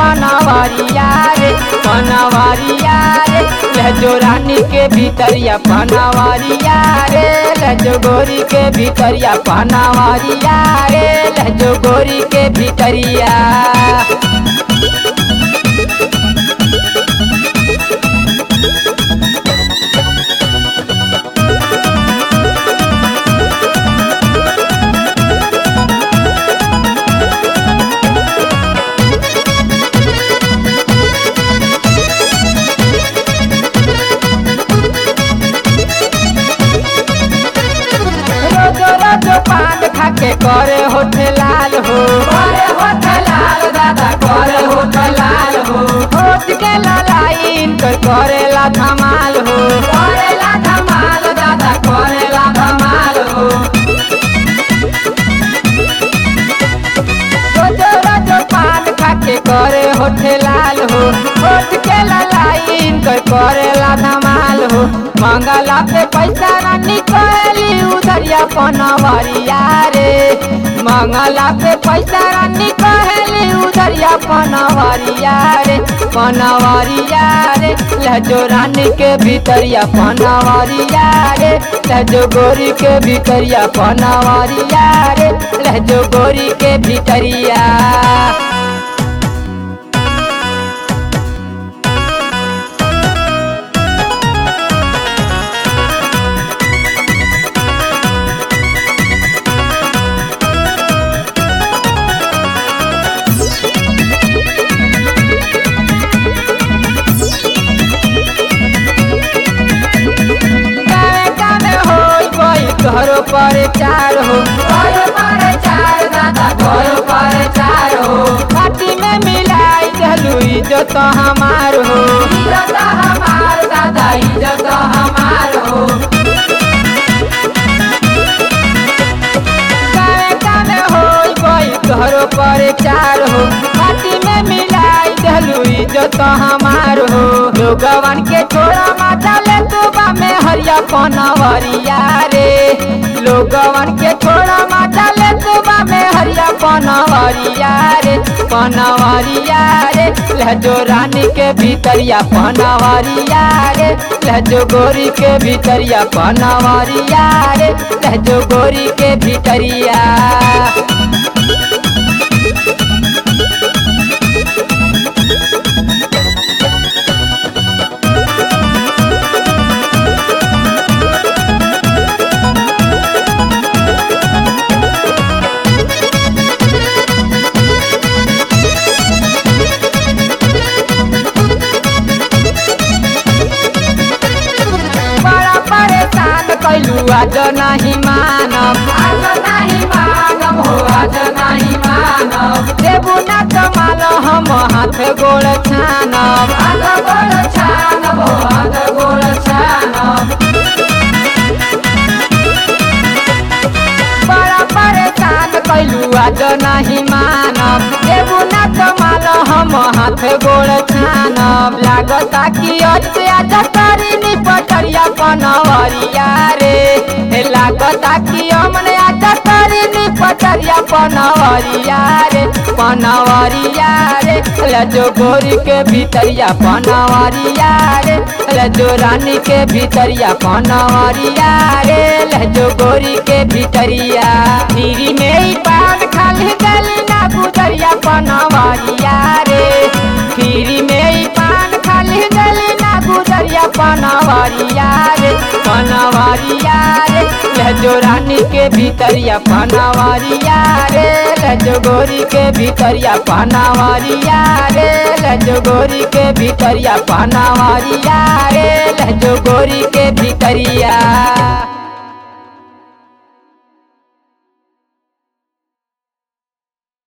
पनवरिया रे पनवरिया रे लहजो रानी के भीतरिया पनवरिया रे लहजो गोरी के भीतरिया पनवरिया रे लहजो गोरी के भीतरिया रोजो रोजो पान खाके करे होठ लाल हो करे होठ लाल दादा करे होठ लाल हो होठ के लाइन कर करेला धमाल हो करेला धमाल दादा करेला धमाल हो रोजो रोजो पान खाके करे होठ लाल हो होठ के लाइन कर करेला धमाल हो मंगला पे पैसा ना निकली उधरिया पनवरिया रे मंगला पे पैसा ना निकली उधरिया पनवरिया रे पनवरिया रे लहजो रानी के भीतरिया पनवरिया रे लहजो गोरी के भीतरिया पनवरिया रे लहजो गोरी के भीतरिया गावे गावे होई कोई घरो पर चार हो घरो पर चार दादा घरो पर चार हो पार्टी में मिलाई चलू इज्जत हमार हो इज्जत हमार दादा इज्जत हमार हो गावे गावे होई कोई घरो पर चार हो पार्टी में मिलाई चलू इज्जत हमार हो लोगवन के छोड़ा माता ले तुबा में हरिया पनवरिया रे लोगवन के छोड़ा माता ले तुबा में हरिया पनवरिया रे पनवरिया रे लहजो रानी के भीतरिया पनवरिया रे लहजो गोरी के भीतरिया पनवरिया रे लहजो गोरी के भीतरिया बड़ा परेशान कैलू आज नहीं मानब आज नहीं मानब हो आज नहीं मानब देबू ना कमाल हम हाथ गोड़ छानब हाथ गोड़ छानब हो हाथ गोड़ छानब बड़ा परेशान कैलू आज नहीं मानब देबू ना कमाल हम हाथ गोड़ छानब लागता कि अते आज करी नी पटरिया पनवरिया रे हे लागता कि हमने आज करी नी पटरिया पनवरिया रे पनवरिया रे लजो गोरी के भीतरिया पनवरिया रे लजो रानी के भीतरिया पनवरिया रे लजो गोरी के भीतरिया धीरी में ही पान खाली गली ना गुजरिया पनवरिया रे धीरी में ही पान खाली गली ना गुजरिया पनवरिया रे पनवरिया रे लहजो रानी के भीतरिया पनवरिया रे लहजो गोरी के भीतरिया पनवरिया रे लहजो गोरी के भीतरिया पनवरिया रे लहजो गोरी के भीतरिया